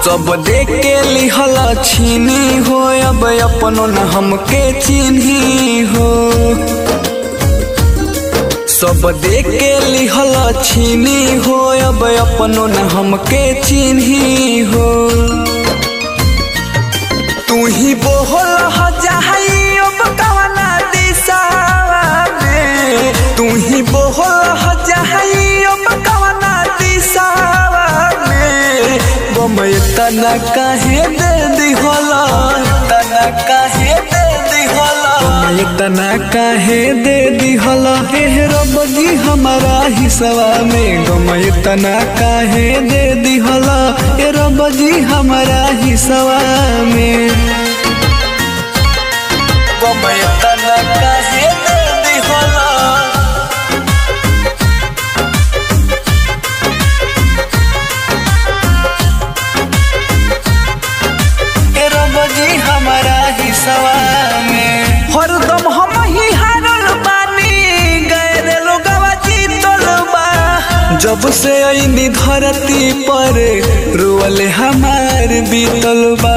सब देख के लिहल छीनी हो अब अपनो न हमके चिन्ही हो सब देख के लिहल छीनी हो अब अपनो न हमके चिन्ही हो तू ही बोहल हजाई अब कवना दिशावा में तू ही बोहल हजाई अब कवना दिशावा में गमय तना काहे दे दिहला तना काहे दे दिहला गमय तना काहे दे दिहला हे रब जी हमारा हिस्सा में गमय तना काहे दे दिहला हे रब जी हमारा हिस्सा में गमय तना काहे दे दिहला ए रब जी हमारा हिस्सा में हरदम हम ही हारल बानी गए लोगवा जीतल बा जब से आईनी धरती पर रोअल हमार बीतल बा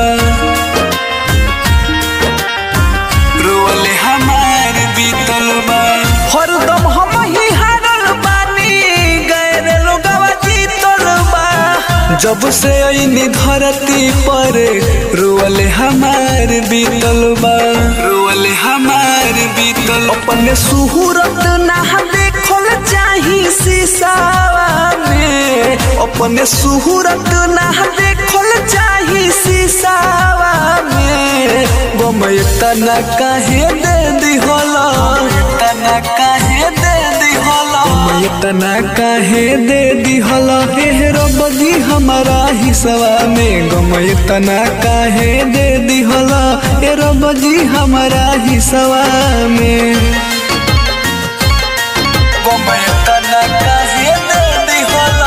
रोअल हमार बीतल बा हरदम हम ही हारल बानी गए लोगवा जीतल बा जब से आईनी धरती पर रोअल हमार बीतल बा रोअल हमार बीतल अपने सुहूरत ना देखल चाही शीशावा में अपने सुहूरत ना देखल चाही शीशावा में गमय तना काहे दे दिहला तना काहे दे दिहला गमय तना काहे दे दिहला हे रब जी हमारा हिस्सा में गमय तना काहे दे दिहला हे रब जी हमारा हिस्सा में गमय तना काहे दे दिहला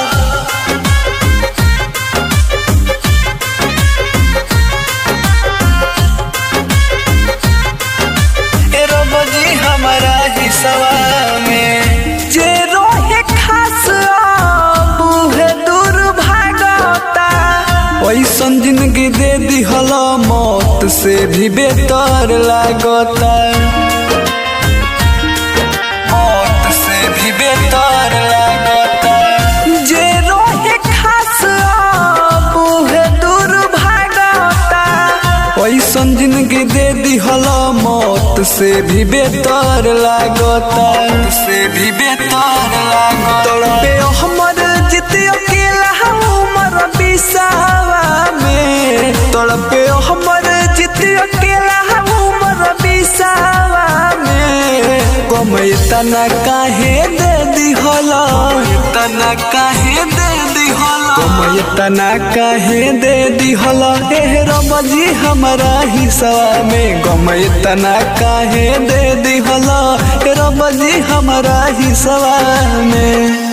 ए रब जी हमारा हिस्सा में जे रोहे खास बूहे दूर भागता ऐसन जिंदगी दे दिहल मौत से भी बेहतर लागता मौत से भी बेहतर लागता जे रोहे खास बूहे दूर भागता ऐसन जिंदगी दे दिहल मौत से भी बेहतर लागता से भी बेहतर लागता तड़पे हमर जित अकेला हमर बिसावा में तड़पे हमर जित अकेला हमर बिसावा में गमय तना काहे दे दिहला तना काहे दे दिहला गमय तना काहे दे दिहला हे रब जी हमारा हिस्सा में गमय तना काहे दे दिहला हे रब जी हमारा हिस्सा में